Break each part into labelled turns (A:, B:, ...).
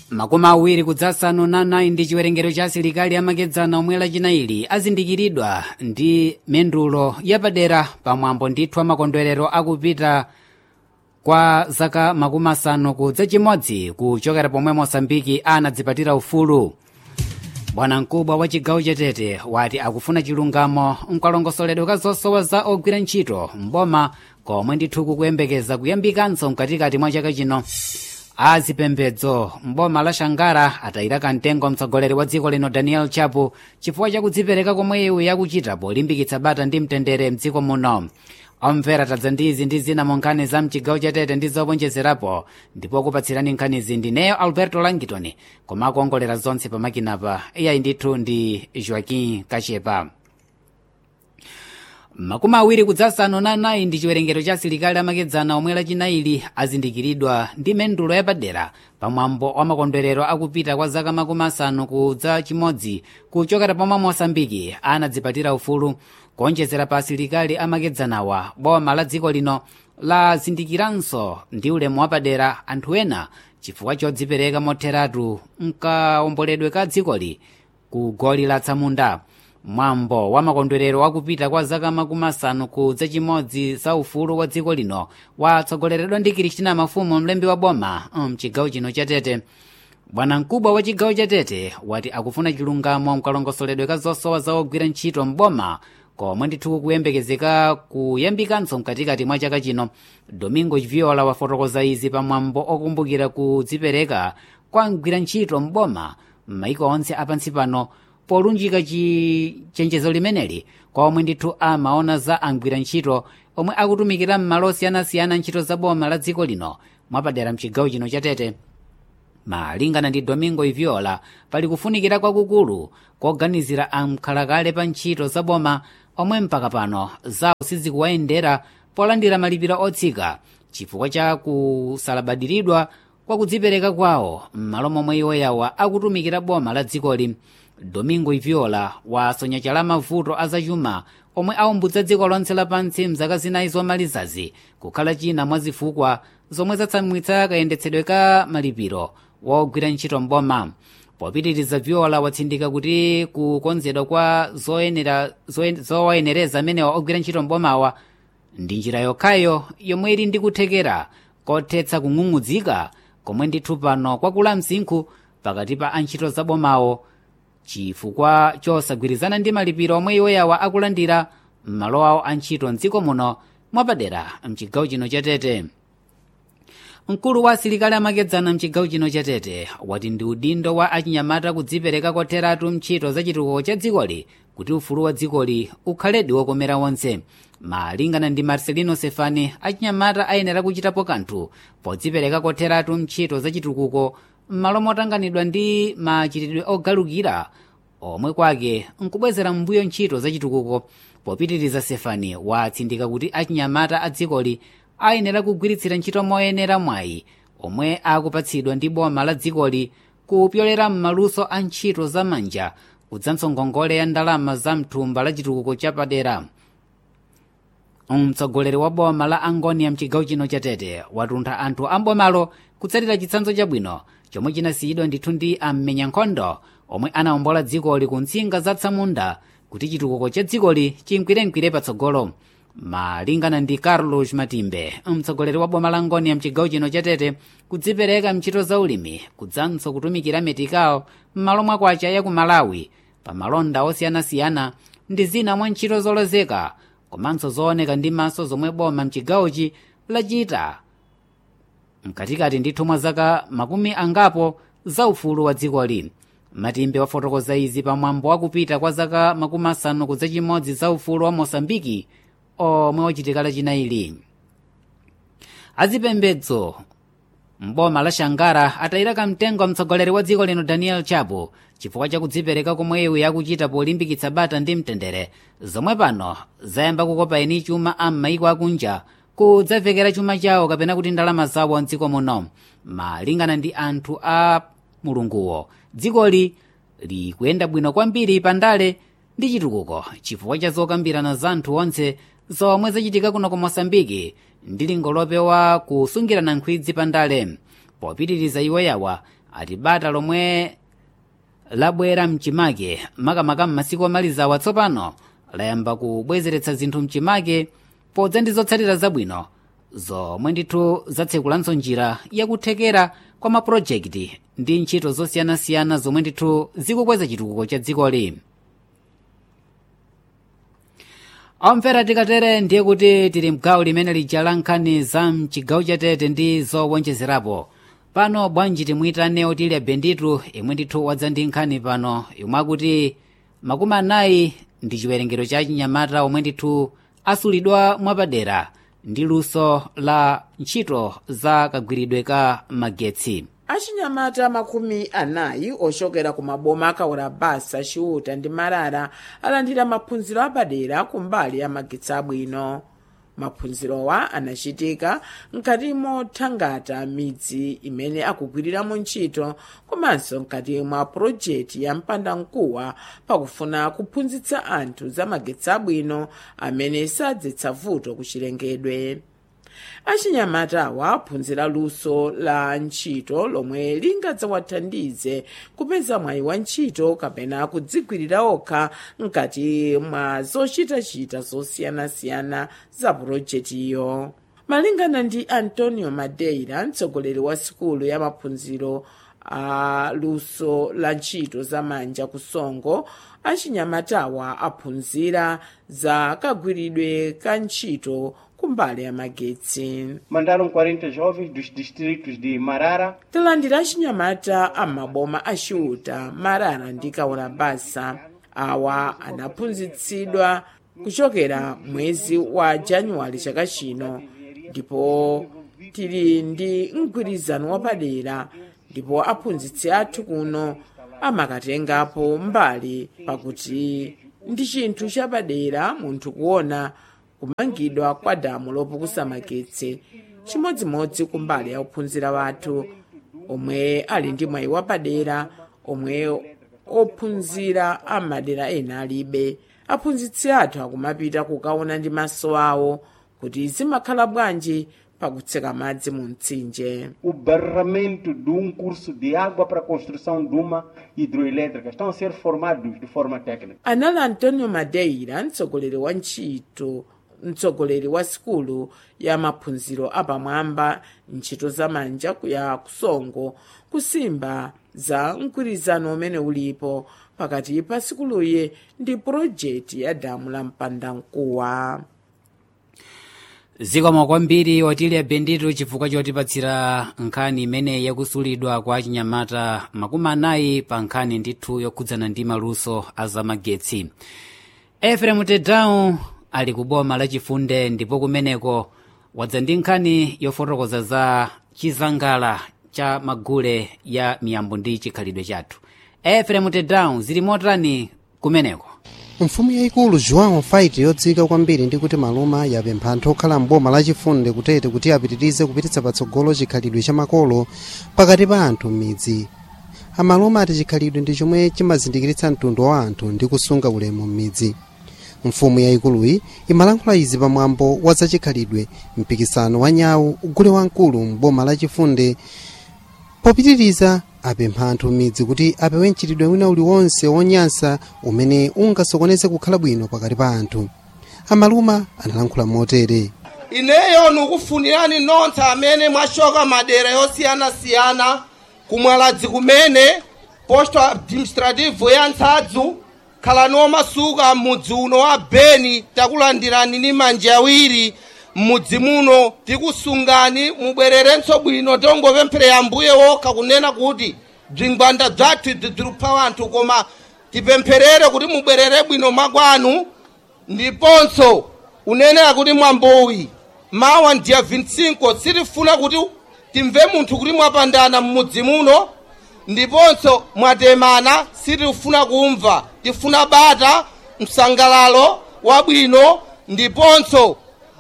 A: makumi awiri kudzasanu na 9 ndi chiwerengero cha asilikali amakedzana omwe lachinaili azindikiridwa ndi mendulo yapadera pamwambo ndithu amakondwerero akupita kwa zaka makumi asanu kudza chimodzi kuchokera pomwe mosambiki anadzipatira ufulu bwanamkubwa wa chigawo chatete wati akufuna chilungamo mkalongosoledwe ka zosowa za ogwira ntchito mboma komwe ndithu kukuyembekeza kuyambikanso mkatikati mwa chaka chino azipembedzo mboma la shangara atayira kamtengo mtsogoleri wa dziko lino daniel chapo chifukwa chakudzipereka komwe iwu yakuchita polimbikitsa bata ndi mtendere mdziko muno omvera tadza ndi izi ndi zina mu nkhani za mchigawo chatete ndi zowonjezerapo ndipo kupatsirani nkhanizi ndineyo alberto langitoni koma akuongolera zonse pamakinapa iyayi ndithu ndi joaquim kachepa makumi awiri kudzasanu na 9 ndi chiwerengero cha asilikali amakedzana omwe lachinaili azindikiridwa ndi mendulo yapadera pamwambo wa makondwerero akupita kwa zaka makumi asanu kudza chimodzi kuchokera pomwe mosambiki anadzipatira ufulu kuonjezera pa asilikali amakedzanawa boma la dziko lino lazindikiranso ndi ulemu wapadera anthu ena chifukwa chodzipereka motheratu mkaomboledwe ka dzikoli ku goli la tsamunda mwambo wa makondwerero wakupita kwa zaka makumi asanu kudza chimodzi za ufulu wa dziko lino watsogoleredwa ndi kristina mafumu mlembi wa boma mchigawo chino chatete bwanamkubwa wa chigawo chatete wati akufuna chilungamo mkalongosoledwe ka zosowa za ogwira ntchito mboma komwe ndithu kukuyembekezeka kuyambikanso mkatikati mwa chaka chino domingo viola wafotokoza izi pamwambo okumbukira kudzipereka kwa mgwira ntchito mboma m'maiko onse apansi pano polunjika chenjezo limeneli kwa omwe ndithu amaona za angwira ntchito omwe akutumikira m'malo osiyanasiyana ntchito za boma la dziko lino mwapadera mchigawo chino chatete malingana ndi domingo iviola pali kufunikira kwakukulu koganizira amkhalakale pa ntchito za boma omwe mpaka pano zawo sizikuwayendera polandira malipiro otsika chifukwa cha kusalabadiridwa kwa kudzipereka kwawo m'malo momwe iwo yawa akutumikira boma la dzikoli domingo iviola wasonya chala mavuto azachuma omwe aumbudza dziko lonse lapansi mzaka zinayi zomalizazi kukhala china mwa zifukwa zomwe zatsamwitsa kayendetsedwe ka malipiro wogwira ntchito mboma popitiriza viola watsindika kuti kukonzedwa kwa zoyenera zowayenereza amenewa ogwira ntchito mbomawa ndi njira yokhayo yomwe ili ndi kuthekera kothetsa kung'ung'udzika komwe ndithu pano kwakula msinkhu pakati pa antchito za bomawo chifukwa chosagwirizana ndi malipiro omwe iwo yawa akulandira m'malo awo antchito mdziko muno mwapadera mchigawo chino chatete mkulu wa asilikali amakedzana mchigawo chino chatete wati ndi udindo wa achinyamata kudzipereka kotheratu mntchito za chitukuko cha dzikoli kuti ufulu wa dzikoli ukhaledi wokomera wonse malingana ndi marcelino sefani achinyamata ayenera kuchitapo kanthu podzipereka kotheratu mntchito za chitukuko m'malo motanganidwa ndi machitidwe ogalukira omwe kwake nkubwezera mbuyo ntchito za chitukuko popitiriza sefani watsindika kuti achinyamata a dzikoli ayenera kugwiritsira ntchito moyenera mwayi omwe akupatsidwa ndi boma la dzikoli kupyolera m'maluso a ntchito za manja kudzanso ngongole ya ndalama za mthumba la chitukuko chapadera mtsogoleri wa boma la angonia mchigawo chino chatete watuntha anthu ambomalo kutsatira chitsanzo chabwino chomwe chinasiyidwa ndithu ndi ammenya nkhondo omwe anawombola dzikoli ku ntsinga za tsamunda kuti chitukuko cha dzikoli chimkwiremkwire patsogolo malingana ndi carlos matimbe mtsogoleri wa boma la angonia mchigawo chino chatete kudzipereka mchito za ulimi kudzanso kutumikira metikawo m'malo mwakwacha ya ku malawi pa malonda osiyanasiyana ndi zina mwa ntchito zolozeka komanso zooneka ndi maso zomwe boma mchigawochi lachita mkatikati ndithu mwa zaka makumi angapo za ufulu wa dzikoli matimbe wafotokoza izi pamwambo wakupita kwa zaka makumi asanu kudza chimodzi za ufulu wa mosambiki omwe wachitika lachinaili azipembedzo mboma la shangara atayira kamtengo mtsogoleri wa dziko lino daniel chapo chifukwa chakudzipereka komwe iwu yakuchita polimbikitsa bata ndi mtendere zomwe pano zayamba kukopa eni chuma a m'maiko akunja kudzavekera chuma chawo kapena kuti ndalama zawo mdziko muno malingana ndi anthu a mulunguwo dzikoli likuyenda bwino kwambiri pandale ndi chitukuko chifukwa cha zokambirana za anthu onse zomwe zachitika kuno ku mosambiki ndi lingo lopewa kusungirana nkhwidzi pandale popitiriza iwo yawa ati bata lomwe labwera mchimake makamaka m'masiku omalizawa tsopano layamba kubwezeretsa zinthu mchimake podza ndi zotsatira zabwino zomwe ndithu zatsekulanso njira yakuthekera kwa mapulojekiti ndi ntchito zosiyanasiyana zomwe ndithu zikukweza chitukuko cha dzikoli omvera tikatere ndiye kuti tili mgawo limene lija la nkhani za mchigawo chatete ndi zowonjezerapo pano bwanji timuyitane otilya benditu imwe ndithu wadza ndi nkhani pano imwe akuti makumi anayi ndi chiwerengero cha chinyamata omwe ndithu asulidwa mwapadera ndi luso la ntchito za kagwiridwe ka magetsi
B: achinyamata makumi anayi ochokera ku maboma akawora basa chiuta ndi marara alandira maphunziro apadera kumbali ya magetsi abwino maphunzirowa anachitika mkati mothangata midzi imene akugwiriramo ntchito komanso mkati mwa pulojekiti ya mpandamkuwa pakufuna kuphunzitsa anthu za magetsi abwino amene sadzetsa vuto ku chilengedwe achinyamatawa aphunzira luso la ntchito lomwe lingadzawathandize kupeza mwayi wa ntchito kapena kudzigwirira okha mkati mwa zochitachita zosiyanasiyana za pulojekitiyo malingana ndi antonio madeira mtsogoleri wa sikulu ya maphunziro a luso la ntchito za manja kusongo achinyamatawa aphunzira za kagwiridwe ka ntchito kumbali ya magetsi
C: Mandaram 40 jovens dos distritos de Marara,
B: talandira achinyamata amaboma achiuta marara ndi kaona basa awa anaphunzitsidwa kuchokera mwezi wa januwale chaka chino ndipo tili ndi mgwirizano wapadera ndipo aphunzitsi athu kuno amakatengapo mbali pakuti ndi chinthu chapadera munthu kuona kumangidwa kwa damu lopukusa magetsi chimodzimodzi kumbali ya ophunzira wathu omwe ali ndi mwayi wapadera omwe ophunzira amadera ena alibe aphunzitsi athu akumapita kukaona ndi maso awo kuti zimakhala bwanji pakutseka madzi mu mtsinje
C: o barramento de um curso de água para a construção de uma hidroelétrica. Estão a ser formados de forma técnica.
B: anali antonio madeira mtsogoleri wa ntchito mtsogoleri wa sikulu ya maphunziro apamwamba ntchito za manja ya kusongo kusimba za mgwirizano umene ulipo pakati pa sikuluyi ndi pulojekiti ya damu la mpandamkuwa
A: zikomo kwambiri otilya benditu chifukwa chotipatsira nkhani imene yakusulidwa kwa chinyamata makumi anayi pa nkhani ndithu yokhudzana ndi maluso a zamagetsi efrem tedown ali ku boma lachifunde ndipo kumeneko wadza ndi nkhani yofotokoza za chizangala cha magule ya miyambo ndi chikhalidwe chathu efrem tedown zili motani kumeneko
D: mfumu yayikulu joão faiti yodziwika kwambiri ndi kuti maluma yapempha anthu okhala mboma lachifunde kutete kuti apitirize kupititsa patsogolo chikhalidwe cha makolo pakati pa anthu m'midzi amaluma ati chikhalidwe ndi chomwe chimazindikiritsa mtundu wa anthu ndi kusunga ulemu m'midzi mfumu yayikuluyi imalankhula izi pamwambo wa zachikhalidwe mpikisano wa nyawu ugule wamkulu mboma lachifunde popitiriza apempha anthu m'midzi kuti apewe mchitidwe wina uliwonse wonyansa umene ungasokoneze kukhala bwino pakati pa anthu amaluma analankhula motere
E: ineyo nikufunirani nonse amene mwachoka madera yosiyanasiyana kumwaladzi kumene posto administrativo ya nsadzu khalani omasuka m'mudzi uno wa beni takulandirani ndi manja awiri m'mudzi muno tikusungani mubwererenso bwino tongopempherera ambuye wokha kunena kuti bzingwanda bzathu ibzi bzilupha wanthu koma tipempherere kuti mubwerere bwino makwanu ndiponso unenera kuti mwambowi mawa ndiya 25 sitifuna kuti timve munthu kuti mwapandana m'mudzi muno ndiponso mwatemana sitifuna kumva tifuna bata msangalalo wabwino ndiponso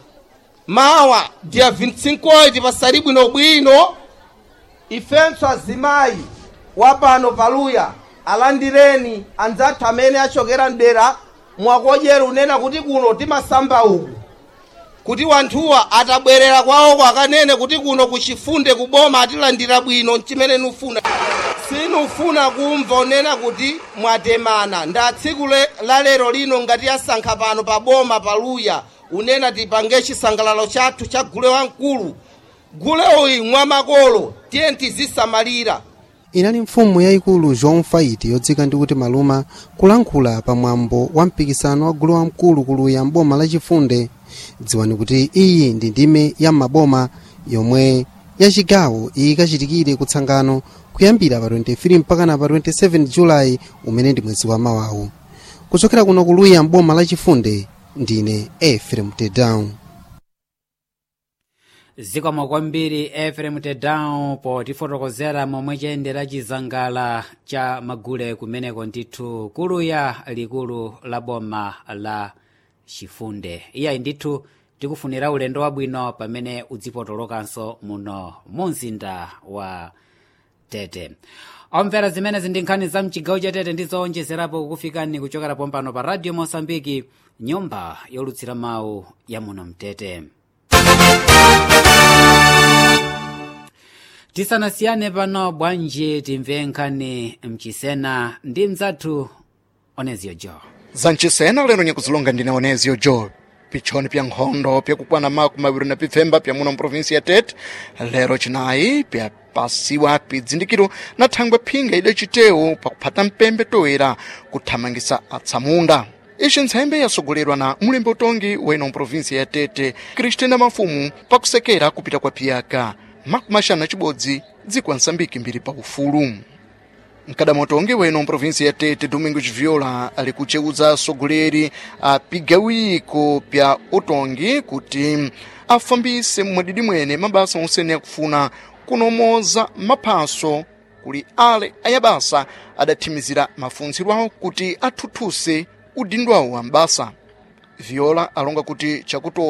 E: mawa ndiya 25 pasali bwinobwino ifenso azimayi wapano paluya alandireni anzathu amene achokera mdera mwakodyera unena kuti kuno timasamba uku kuti wanthuwa atabwerera kwawoko akanene kuti kuno kuchifunde kuboma atilandira bwino chimene nufuna sinufuna kumva onena kuti mwatemana nda tsiku le- la lero lino ngati yasankha pano pa boma paluya unena tipange chisangalalo chathu cha gule wamkulu gule uyi mwamakolo tiye tizisamalira
D: inali mfumu yayikulu joan fait yodzika ndi kuti maluma kulankhula pamwambo wa mpikisano wa gulu wamkulu kuluya mboma lachifunde dziwani kuti iyi ndi ndime ya maboma yomwe yachigawo ikachitikire kutsangano kuyambira pa 23 mpakana pa 27 julayi umene ndi mwezi wa mawawu kuchokera kuno kuluya mboma lachifunde ndine efrem tedown
A: zikomo kwambiri efrem tedown potifotokozera momwe chayendera chizangala cha magule kumeneko ndithu kuluya likulu la boma la chifunde iyayi ndithu tikufunira ulendo wabwino pamene udzipotolokanso muno mu mzinda wa tete omvera zimenezi ndi nkhani za mchigawo cha tete ndizowonjezerapo kukufikani kuchokera pompano pa radio mosambiki nyumba yolutsira mawu ya muno mtete tisanasiyane pano bwanji timve nkhani mchisena ndi mzathu oneziyo jo
F: zanchisena lero nyakuzilonga ndine onezio jo pichoni pya nkhondo pyakukwana maku mawiri na pipfemba pya muno mprovinsi ya tete lero chinayi pyapasiwa pidzindikiro na thangwe phinga idacitewu pakuphata mpembe toera kuthamangisa atsamunda ixi ntsembe yasogolerwa na mulembe utongi wa ino mprovinsi ya tete kristina mafumu pakusekera kupita kwa piyaka makumaxana cibodzi dziko ansambiki mbiri pa ufulu mkadamotongi weno mprovinsi ya tete domingo chiviola ali kuceuza asogoleri a pigawiko pya utongi kuti afambise mwadidi mwene mabasa onsene akufuna kunomoza maphaso kuli ale ayabasa adathimizira mafuntsiro awo kuti athuthuse udindo awo ambasa viola alonga kuti chakuto